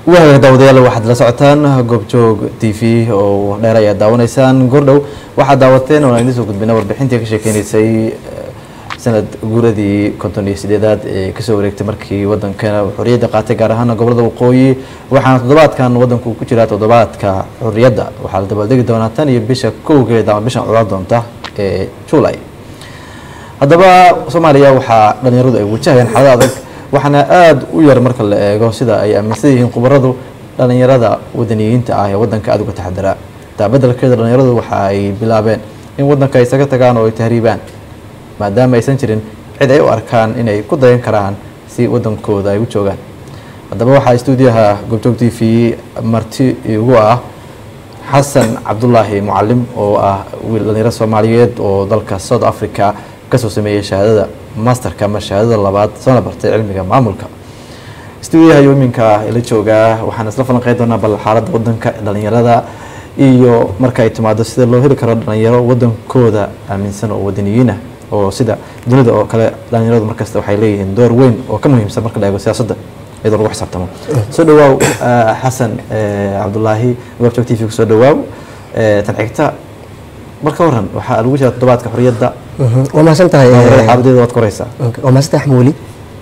waaga daawadayaal waxaad la socotaan goobjoog t v oo dheer ayaad daawanaysaan goordhow waxaad daawateen oo aan idiin soo gudbina warbixintii ka sheekeynaysay sanad guuradii konton iyo sideedaad ee kasoo wareegtay markii wadankeena xorriyadda qaatay gaar ahaan gobolada waqooyi waxaana toddobaadkan wadanku ku jiraa toddobaadka xorriyadda waxaa la dabaaldegi doonaa tan iyo bisha kowgeeda ama bishan codaan doonta ee july haddaba soomaaliya waxaa dhalinyaradu ay wajahayaan xaalad adag waxaana aada u yar marka la eego sida ay aaminsan yihiin khubaradu dhalinyarada wadaniyiinta ah ee wadanka aada uga taxadiraa taa beddelkeeda dhalinyaradu waxa ay bilaabeen in wadanka ay isaga tagaan oo ay tahriibaan maadaama aysan jirin cid ay u arkaan inay ku dayan karaan si wadankooda ay u joogaan haddaba waxaa stuudiyaha goobjoog t v marti igu ah xasan cabdulaahi mucalim oo ah wiil dhalinyaro soomaaliyeed oo dalka south africa kasoo sameeyey shahaadada masterka ama shahaadada labaad soona bartay cilmiga maamulka stuudiyaha yoominka ila joogaa waxaan isla falanqeyn doonaa bal xaaladda wadanka dhalinyarada iyo marka ay timaado sida loo heli karo dhalinyaro wadankooda aaminsan oo wadaniyiinah oo sida dunida oo kale dhalinyaradu markasta waxay leeyihiin door weyn oo ka muhiimsan marka la eego siyaasadda iyadoo lagu xisaabtamo soo dhawaaw xasan cabdulaahi goobjoog t v kusoo dhawaaw tan xigta marka waran waxaa lagu jira toddobaadka xorriyadda waa mahadsan tahay xaaladeeda waad koraysaa waa mahadsan tahay xmuuli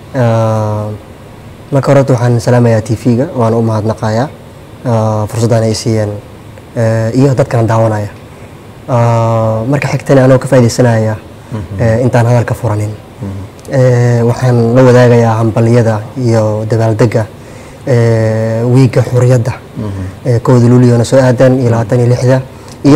marka horeta waxaan salaamayaa t v-ga waana u mahadnaqayaa fursaddan ay siiyeen iyo dadkana daawanaya marka xigtana anoo ka faaidaysanaya intaan hadalka furanin waxaan la wadaagayaa hambaliyada iyo dabaaldega wiigga xuriyadda kowda luuliyona soo aadan iyo labaatan iyo lixda iyo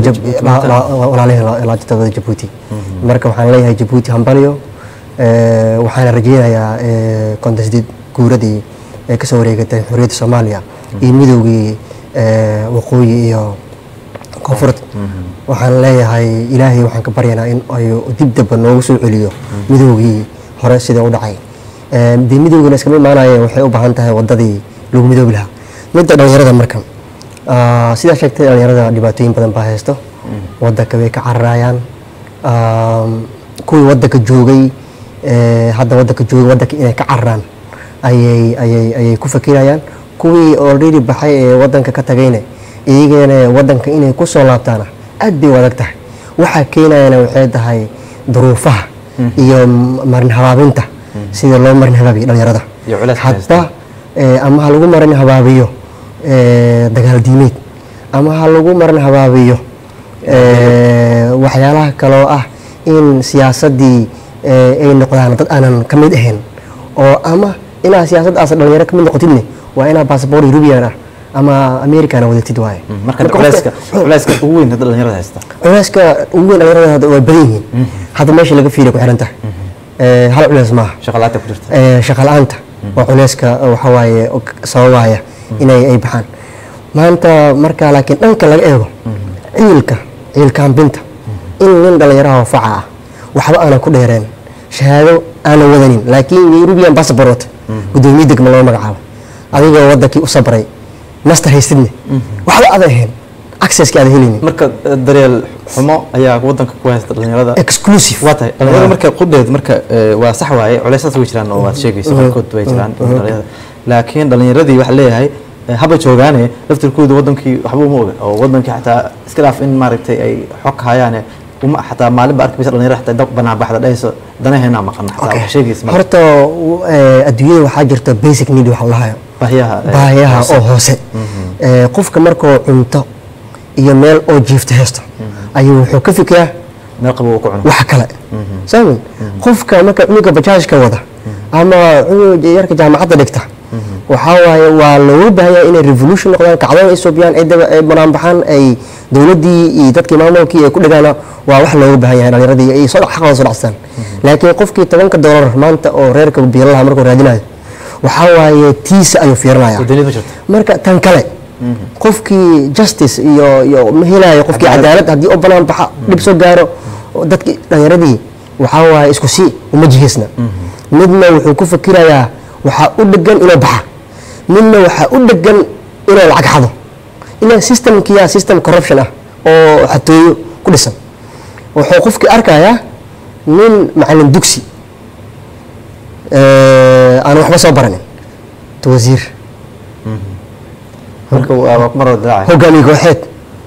walaalaheen laajitadooda jabuuti marka waxaan leeyahay jabuuti hambaliyo waxaana rajeynayaa konton sideed guuradii ee kasoo wareegatay xuriyadda soomaaliya iyo midoogii waqooyi iyo koonfurd waxaan leeyahay ilaahay waxaan ka baryanaa in ay dib daba noogu soo celiyo midoogii hore sida u dhacay dee midoogiina iskama imaanaya waxay u baahan tahay wadadii lagu midoobi lahaa midda dhalinyarada marka sidaa sheegtay dhalinyarada dhibaatooyin badan baa haysto wadanka way ka cararayaan kuwii wadanka joogay hadda wadanka joogay wadanka inay ka cararaan ayay ayay ayay ku fakirayaan kuwii already baxay ee wadanka ka tagayna iyagana wadanka inay ku soo laabtaana aad bay u adag tahay waxaa keenayana waxay tahay duruufaha iyo marin habaabinta sida loo marin habaabiyo dhalinyarada hadba ama ha lagu marin habaabiyo dagaal diimeed ama ha lagu marin habaabiyo waxyaalaha kaloo ah in siyaasadii ay noqdaan dad aanan ka mid ahayn oo ama inaa siyaasaddaas dhalinyaro ka mid noqotidne waa inaa basaboor eurubian ah ama americana wadatid waaye marka culeyska culeyska ugu weyn hadda dhalinyarada haysta culeyska ugu weyn dhalinyarada waa badan yihiin hadda meesha laga fiiriya ku xiran tahay hal culeys maaha shaqalaanta ku jirta shaqa la-aanta waa culeyska waxa waaye sababaya inay ay baxaan maanta marka laakiin dhanka laga eego ciilka ciilkaambinta in nin dhalinyaraha faca ah waxba aanan ku dheereen shahaado aanan wadanin laakiin eurubian passport gudoomiye degma loo magacaabo adigoo wadankii u sabray master haysidne waxba adan ahayn accesski aad helaynin marka daryeel xumo ayaa wadanka ku haysta dhalinyarada exclusive waa tahay dhalinyarada marka qudheed marka waa sax waaye culeysaas way jiraan oo waad sheegaysa qaarkood way jiraan dhalinyarada laakiin dhalinyaradii waxaa leeyahay haba joogaane laftirkooda wadankii waxba uma oga oo wadankii xataa iska dhaaf in maaragtay ay xog hayaane uma xataa maalinba arki maysa dhalinyarada xataa dab banaan baxda dhahayso danaheena maqan xataa wax sheegaysa horta adduunyada waxaa jirta basic need waxa lahayo baahiyaha baahiyaha oo hoose qofka markuu cunto iyo meel oo jiifta haysto ayuu wuxuu ka fikiraa meel qabo uu ku cuno wax kale saamin qofka marka cunuga bajaajka wada ama cunuga yarka jaamacadda dhigta waxaa waaye waa looga baahanya inay revolution noqdaan kacdoon ay soobiyaan ay banaanbaxaan ay dowladdii iyo dadkii maamulkii ay ku dhigaana waa wax looga baahan yahay dhalinyaradii ay soo xaqooda soo dhacstaan laakiin qofkii tobanka doolar maanta oo reerka biilalaha markuu raadinayo waxaa waaye tiisa ayuu fiirinaya marka tan kale qofkii justice iyo iyo ma helayo qofkii cadaalad haddii oo banaan baxa dhib soo gaaro dadkii dhalinyaradii waxaa waaye isku si uma jiheysna midna wuxuu ku fakirayaa waxaa u dhegan inuu baxa midna waxaa u dhegan inuu lacag xado ilaa systemkiyaa system corruption ah oo xatooyo ku dhisan wuxuu qofkii arkayaa nin macalin dugsi aan waxba soo baranin to wasiir marka waa waa ku mar wada daacay hogaamiye kooxeed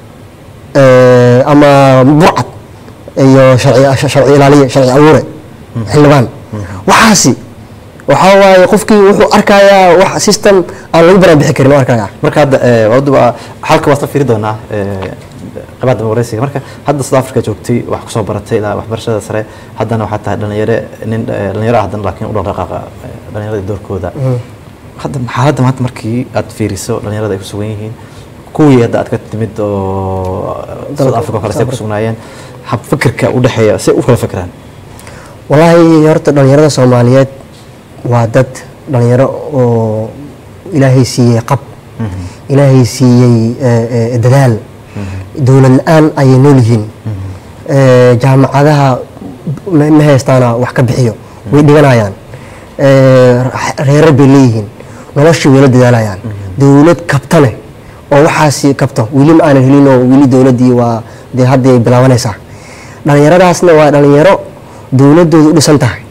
eh, ama burcad iyo sharci sharci ilaaliye sharci abuure xildhibaan waxaasi waxaa waaye qofkii wuxuu arkayaa wax system aan lagu baraanbixi karin oo arkaya marka hadda eh, waa wada waa- xalka waa soo fiiri doonaa eh, qabaada dimuqraasiga marka hadda South Africa joogtay wax kusoo baratay ilaa waxbarashada sare haddana waxaa tahay dhalinyaro nin eh, dhalinyaro ah haddana laakiin u dhaqdhaqaaqa eh, dhalinyarada doorkooda hadda xaaladda maanta markii aad fiiriso dhalinyarada ay ku sugan yihiin kuwii hadda aad ka timid oo South Africa oo kale say ku sugnaayeen hab fikirka u dhexeeya say u kala fikiraan walaahi horta dhalinyarada soomaaliyeed waa dad dhalinyaro oo ilaahay siiyey qab ilaahay siiyey eh, eh, dadaal dowlad la-aan ayay nool yihiin Eh, jaamacadaha ma ma haystaana wax ka bixiyo way dhiganayaan Eh, reerar bay leeyihiin noloshii way la dadaalayaan dowlad kabta leh oo waxaasi kabto weli ma aanan helin oo weli dowladdii waa dee hadda ay bilaabanaysaa dhalinyaradaasna waa dhalinyaro dowladooda u dhisan tahay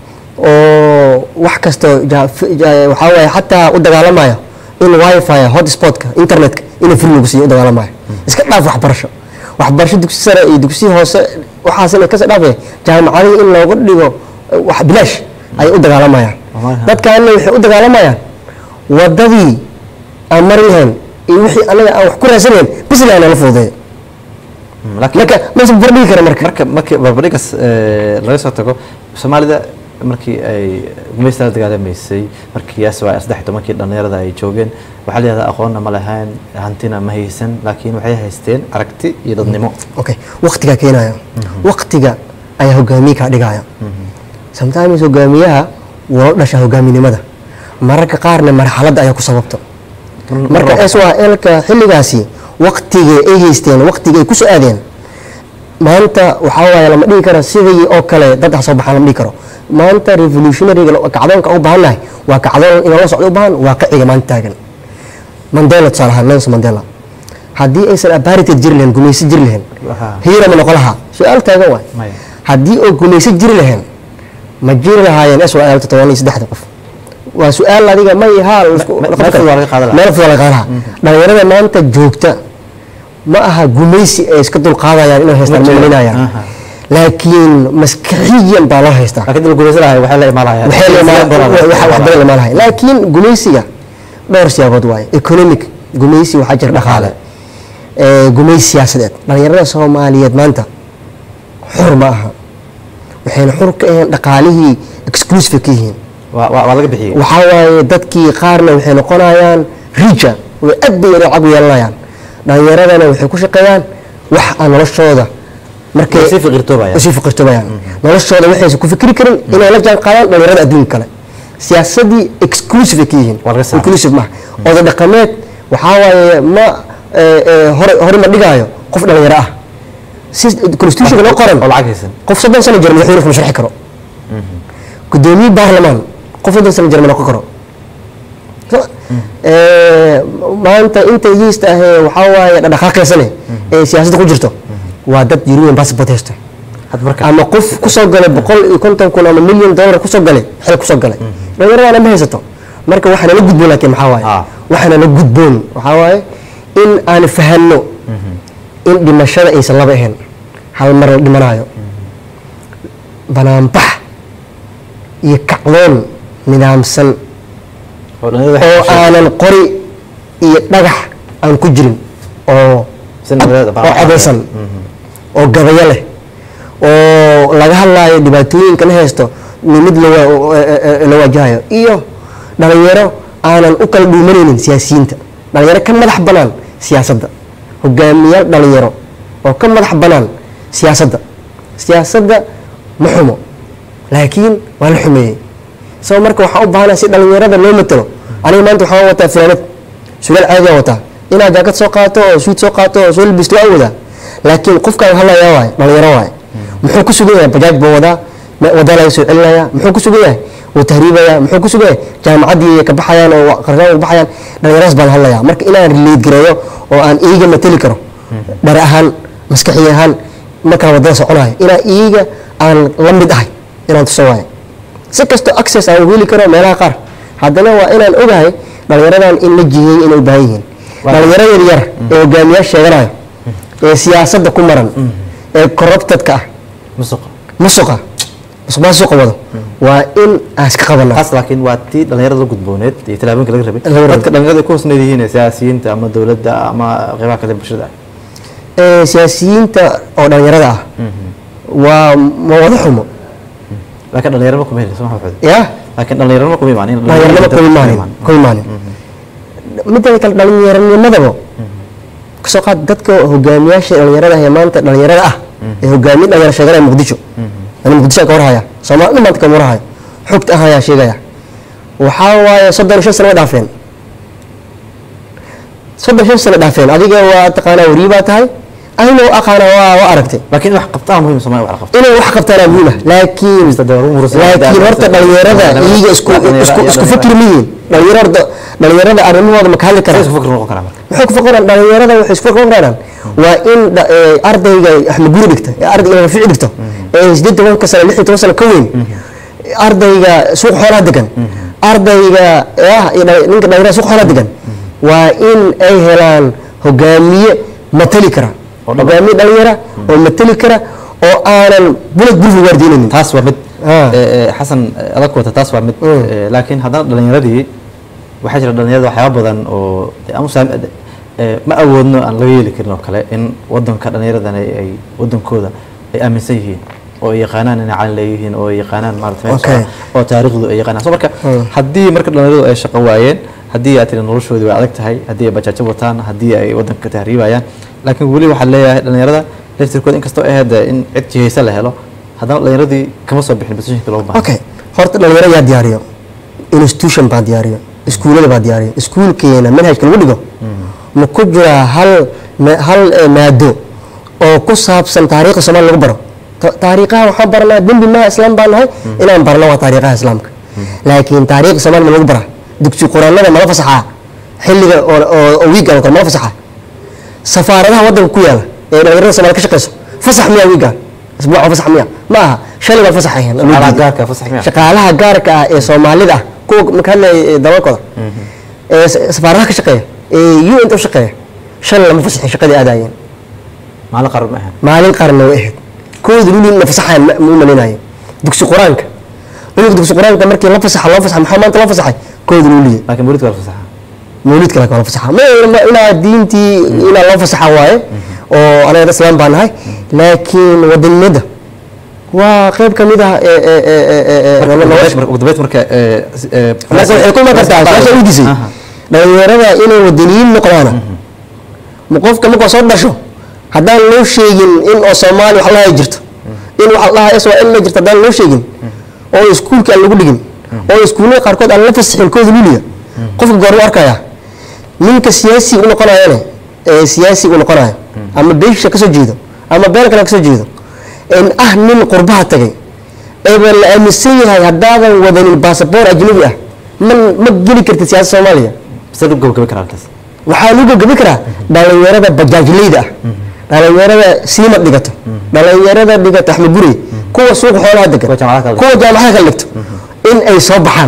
oo wax kasta ja- f- ja- waxaa waaye xataa u dagaalamaya in wifi hotspotka internetka inuu free lagu siiyo u dagaalamaya iska dhaaf waxbarasho waxbarasho dugsi sare iyo dugsi hoose waxaasina kasii dhaafaya jaamacadihii in looga dhigo eh, wax bilaash ayay u dagaalamayaan Wallahi. dadkaana waxay u dagaalamayaan wadadii aan mari lahayn iyo wixii anaga aan wax ku raadsan lahayn bis ilahay nala fududeeyo Mm, laakiin marka ma barbardhigi kara marka marka markii barbardhigas eh, laga soo tago soomaalida markii ay gumaysta la dagaalamaysay markii yaas waa saddex iyo tobankii dhalinyarada ay joogeen waxaa la yidhahdaa aqoonna ma lahayn hantina ma haysan laakiin waxay haysteen aragti iyo dadnimo okay waqtigaa keenaya waqtiga ayaa hogaamiye kaa dhigaya sometimes hogaamiyaha waa u dhasha hogaaminimada mararka qaarna marxaladda ayaa ku sababto marka swlka xilligaasi waqtiga ay haysteen waqtiga ay kusoo aadeen maanta waxaa waaye lama dhihi karo sidii oo kale dad ha soo baxaan lama dhihi karo maanta revolutionaryga kacdoonka u baahannahay waa kacdoon inaan la socdo u baahan waaqiciga maanta taagan mandela tusaale ahaan nelson mandela haddii aysan apartheid jiri lahayn gumaysi jiri lahayn Waxa- hiira ma noqon lahaa su-aal taagan waay Maya. haddii oo gumaysi jiri lahayn ma jiri lahaayeen swl todoban iyo saddexda qof waa su-aal adiga may haa laisku- Me- la meel qabto. fudud waa laga qaadan lahaa. meel fudud waa laga qaadan lahaa dhalinyarada maanta joogta ma aha gumaysi ay iska dulqaadayaan inay haystaan Ma ma jiro. malinayaan Aha. laakiin maskaxiyan baa loo haystaa laakiin dad gumaysan lahay waxay la imaanayaan waxay la imaan- waxa- wax badan la imaan lahay laakiin gumaysiga dhowr siyaabood waaye economic gumaysi waxaa jira dhaqaale ee, gumaysi siyaasadeed dhalinyarada soomaaliyeed maanta xur ma aha waxayna xur ka ahayn dhaqaalihii exclusive ka yihiin waa waa- waa laga bixiyey waxaa waaye dadkii qaarna waxay noqonayaan rija way aad bay lacag u yeelanayaan dhalinyaradana waxay ku shaqeeyaan wax aan noloshooda markay Way sii fiqirtoobayaan. way sii fiqirtoobayaan noloshooda waxaysan ku fikri karin inay la jaan qaadaan dhalinyarada adduunka kale siyaasadii exclusive ay ka yihiin Waa laga saaray. inclusive maaha oda dhaqameed waxaa waaye ma eh, eh, hore hore ma dhigaayo qof dhalinyaro ah si constitutionka loo qoran oo lacag haysan qof soddon sano jira madaxweyne kuma sharxi karo gudoomiye baarlamaan qof soddon sano jira ma noqon karo So- Eh, maanta inta yiista ahee waxaa waaye dhaqaaqaysane ee siyaasadda ku jirto waa dad european passport haysto hadda marka ama qof kusoo galay boqol iyo konton kun ama milyan dollar kusoo galay xil kusoo galay dhalinyaradaana ma haysato marka waxaa nala gudboon laakiin maxaa waaye Ah. waxaa nala gudboon waxaa waaye in aan fahanno in dhimashada aysan laba ahayn hal mar la dhimanaayo banaanbax iyo kacdoon nidaamsan oo dhalinyarada oo waxay aanan qori iyo dhagax aan ku jirin oo Si nabadeed ah, oo codaysan oo gabayo leh oo laga hadlaayo dhibaatooyinka la haysto mid la wa- eh, eh, la wajahayo iyo dhalinyaro aanan u kala dhuumanaynin siyaasiyiinta dhalinyaro ka madax banaan siyaasadda hogaamiyaal dhalinyaro oo ka madax banaan siyaasadda siyaasadda ma xumo laakiin waa la xumeeyey sabab marka waxaa u baahanaa si dhalinyarada loo matalo aniga maanta waxaan wataa fanaanad sugaal caadiyaa wataa inaad jaakad soo qaato oo suud soo qaato oo soo labisto waa wadaa laakiin qofkaan hadlayaa waay dhalinyaro waay muxuu ku sugan yahay bajaaj buu wadaa ma- wadaa laga soo celinaya muxuu ku sugan yahay wuu tahriibaya muxuu ku sugan yahay jaamacaddii ka baxayaan oo qarshaan u baxayaan dhalinyaradas baan hadlayaa marka inaan relate gareeyo oo aan iiga matali karo dhar ahaan maskaxi ahaan markaan wadada soconayo inaan iiga aan la mid ahay inaan tuso waayo si kastoo access aan u heli karo meelaha qaar haddana waa inaan ogahay dhalinyaradan in la jiheeyey inay u baahan yihiin Waa- dhalinyaro yaryar ee hogaamiyaal sheeganayo ee siyaasadda ku maran ee corruptedka ah musuqa musuqa musuqmaasuqa wado waa in aan iska qabanaa taas laakiin waa tii dhalinyarada la gudbooneed iyo tallaabooyinka laga rabay Laga rabay. dadka dhalinyarada ku hoosneed yihiin ee siyaasiyiinta ama dowladda ama qeybaha kale ee bulshada Ee, siyaasiyiinta oo dhalinyarada ah waa ma wada xumo laakiin dhalinyarama kuma helayso maxaa waxooda ya laakiin dhalinyarama kuma imaanin dhalinyaranimo kuma imaanin kuma imaanin midda kale dhallinyaranimadaba kasoo qaad dadka hogaamiyaasha dhalinyarada ee maanta dhalinyarada ah ee hogaamiye dhalinyaro sheeganaya muqdisho ani muqdisho ka warhaya soomaalida maanta kama warhaya xogta ah ayaa sheegaya waxaa waaye soddon iyo shan sano way dhaafeen soddon iyo shan sano dhaafeen adiga waa taqaanaa wariye baa tahay anina waa aqaana waa waa aragtay laakiin in wax qabtaa muhiim Soomaaliya wax la qabto inay wax qabtaana muhiim ah laakiin laakiin horta dhalinyarada iyaga isku isku isku fikir miyiin dhalinyarada dhalinyarada arrimahooda ma ka hadli karaan isku fikir noqon karaa marka maxay ku fikiraan dhalinyarada waxay isku fikir karaan waa in dha- ee, ardayga axmed guri dhigta ee ardayga rafiic dhigto ee sideed tobanka sano lix iyo toban sano ka weyn ardayga suuq xoolaha degan ardayga ah iyo dha- ninka dhalinyarada suuq xoolaha degan waa in ay helaan hogaamiye matali kara Oo dhab- hogaamiye dhalinyara oo matali kara oo aanan bulad bulfi waardiinaynin taas waa mid Ah. ee, ee, xasan adag wata taas waa mid Mm. ee, laakiin haddana dhalinyaradii waxaa jira dhalinyarada waxyaaba badan oo dee aan u saam- ee, ma awoodno aan laga yeeli karin oo kale in wadanka dhalinyaradan ay ay wadankooda ay aaminsan yihiin oo ay yaqaanaan inay caan leeyihiin oo ay yaqaanaan maarata meel Okay. socda, oo taariikhdu ay yaqaanaan so marka Mm. haddii marka dhalinyaradu ay shaqo waayeen haddii aad tiri noloshoodii way adag tahay haddii ay bajaajo wataan haddii ay wadanka tahriibayaan laakiin weli waxaa leeyahay dhalinyarada laftirkooda inkastoo ay hadda in cid jihaysa la helo haddana dhalinyaradii kama soo bixin positionka loogu baahan okay horta dhalinyaro yaa diyaariyo institution baa diyaariyo iskuulada baa diyaariyo iskuulkeena manhajka lagu dhigo ma ku jiraa hal ma- hal eh, maado oo ku saabsan taariikhda soomaaliya lagu baro Ta- taariikhaha waxaan baranaa dembi maha islaam baan nahay inaan barno waa taariikhaha islaamka laakiin taariikhda soomaaliya ma lagu baraa dugsi quraanada mala fasaxaa xilliga oo oo- oo wiigan oo kale mala fasaxaa safaaradaha wadanka ku yaala ee dhalinyarada soomaaliya ka shaqeyso fasax miyaa wiigan isbuuca fasax miya ma aha shalay baa fasax ahayn Shaqaalaha gaarka ah fasax miyaa? shaqaalaha gaarka ah ee soomaalida ah kuwa marka hadlaya dabalkooda ee sa- safaaradaha ka shaqeeya ee u inta u shaqeeya shalay lama fasaxin shaqadii aadaayeen maalin qaran ma ahan maalin qaarna way ahayd kooda luli na fasaxayan ma ma u malaynayo dugsi qur-aanka cunuga dugsi qur-aanka markii la fasaxa loo fasaxa maxaa maanta loo fasaxay kooda luliya laakiin weliba waa fasaxa mawlidka laakiin waa la fasaxa ma ma- inaa diintii inaa loo fasaxa waaye oo anaga islaam baa nahay laakiin wadanimada waa qayb ka mid ah ee ee ee ee ee Marka ugu nolosha dambeyd- ugu dambeyd marka ee, si- ee, marka waxay ku iman kartaa su-aasha weydiisay Aha. dhalinyarada inay wadaniyiin noqdaana ma qofka markuu soo dhasho haddaan loo sheegin in oo soomaali wax lahay jirto in wax lahaa s in ma jirto haddaan loo sheegin oo iskuulka aan lagu dhigin oo iskuullada qaarkood aan la fasixin kooda luliga qofka goor u arkaya ninka siyaasi u noqonayane ee siyaasi u noqonayo ama beesha kasoo jeedo ama beel kale kasoo jeedo in ah nin qurbaha tagay eeba la aaminsan yahay haddaadan wadanin basaboor ajnabi ah ma ma geli kartid siyaasada soomaaliya sidee lagu gabagabi karaa halkaas waxaa lagu gabgabi karaa dhalinyarada bajaajleyda ah dhalinyarada siimad dhigato dhalinyarada dhigata axmed guri kuwa suuqa xoolaha degan Kuwa jaamacadaha kale. kuwa jaamacadaha kale dhigto in ay soo baxaan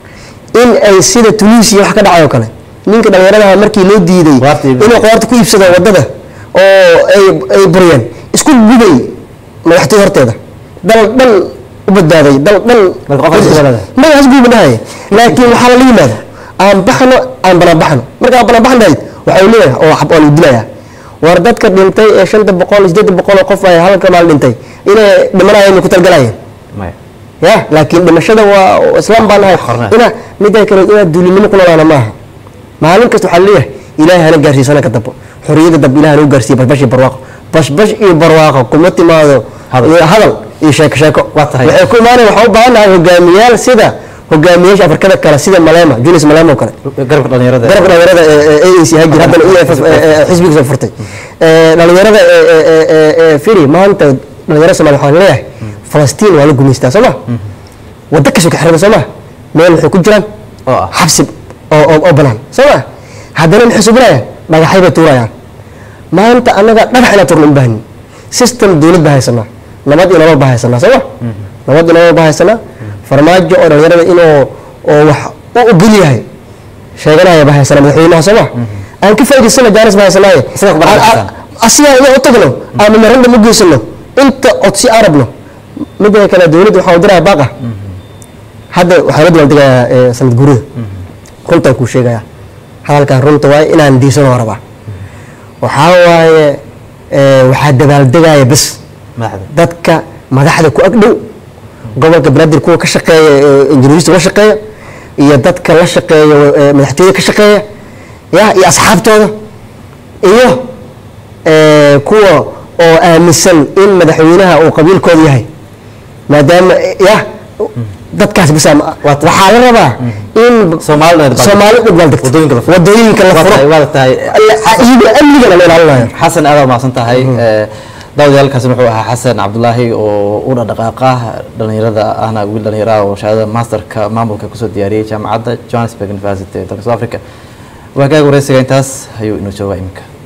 in ay sida tunisia wax ka dhacay oo kale ninka dhalinyaradaha markii loo diiday Qudaarta iibinaya. inuu qudaarta ku iibsado wadada oo ay ay buriyeen isku gubay madaxtooy horteeda dal dhan u badbaaday dal dhan Marka qofka isku walaada. magacaas guuba dhahay laakiin waxaa lala yimaada aan baxno aan banaanbaxno markaan banaanbaxan dhahayd waxa uu leeyahay oo xab oo lagu dilayaa war dadka dhintay ee shanta boqol sideed boqol oo qof ay halka maal dhintay inay dhimanayeen ay ku talgalayeen maya ya laakiin dhimashada waa islaam baan nahay Xornaa. ina midda kale inaad duulinimo ku noolaana maaha maalin kasta waxaa leeyahay ilaahay hana gaarsiisana ka dambo xorriyada dambe ilahay hana u gaarsiiya bashbash iyo barwaaqo bashbash iyo barwaaqo kuma timaado Hadal. iyo hadal iyo sheeko sheeko Waa tahay. waxay ku imaanaya waxaa u baahan nahay hogaamiyaal sida hogaamiyaasha afrikada kale sida malema julius malema oo kale garabka dhalinyarada garabka dhalinyarada ee ANC hajir haddana EFF ee- ee xisbigiisa furtay Ee, dhalinyarada ee- ee- ee- ee- ee firi maanta dhalinyarada Soomaaliya waxaan leeyahay Falastiin waa la gumaystaa soo ma waddo kasoo ka xiran soo ma meel waxay ku jiraan oo ah xabsi oo oo oo banaan soo ma haddana maxay subinayaan dhagaxay bay tuurayaan maanta annaga dhagax inaan turno u baahnin system dowlad baa haysanaa nabad iyo nolol baa haysanaa soo ma nabad iyo nolol baa haysanaa farmaajo oo dhalinyarada inuu oo wax u ogol yahay sheeganaya ba haysana madaxweynaha sooma aan ka faa'iidaysana jaanis ba haysanaaye Isaga ku barakaysan. asigaa inaan u tagno ama memorandum u geysano inta codsi aan rabno midda kale dowladda waxaa u diraya baaqa hadda waxaa la dabaaldegayaa eh, sanad guurida runtaan kuu sheegaya hadalkan runta waaye inaan diisanoo rabaa waxaa waaye eh, waxaa dabaaldegaya bes madaxda dadka madaxda ku agdhow gobolka banaadir kuwa ka shaqeeya ee injineerista la shaqeeya iyo dadka la shaqeeya ee madaxtooyada ka shaqeeya ya iyo asxaabtooda iyo ee, kuwa oo aaminsan in madaxweynaha uu qabiilkooda yahay maadaama ya dadkaas bisa waxaa la rabaa in Soomaalida ay dabaaldegto. soomaali u dabaaldegto Wadooyinka la furo. wadooyinka la Waa tahay- furo waa tahay iyagoo amnigana la ilaalinayo xasan aad mahadsan tahay daawadayaal wuxuu ahaa xasan cabdulaahi oo u dhaqdhaqaaqa dhalinyarada ahna wiil dhalinyaro ah oo shahaadada masterka maamulka kusoo diyaariyey jaamacadda johannesburg university ee dalka south africa waa kaaga wareysiga intaas ayuu inoo joogaa iminka